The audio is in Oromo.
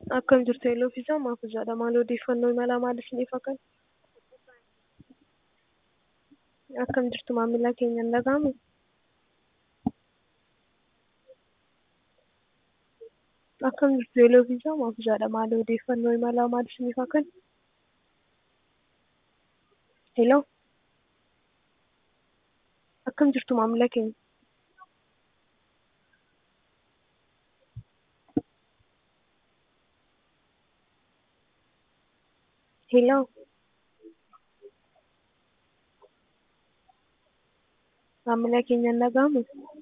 Akkam jirtu Eeloo fi Isaa maaf ijaadha? Maal odeeffannoo imalaa maal isiniif akka? Akkam jirtu maamila keenya hin dhaga'amu? Akkam jirtu Eeloo fi Isaa maaf ijaadha? Maal odeeffannoo imalaa maal isiniif akka? Eeloo akkam jirtu maamila keenya? Eeloo maamila keenya hin dhaga'amu?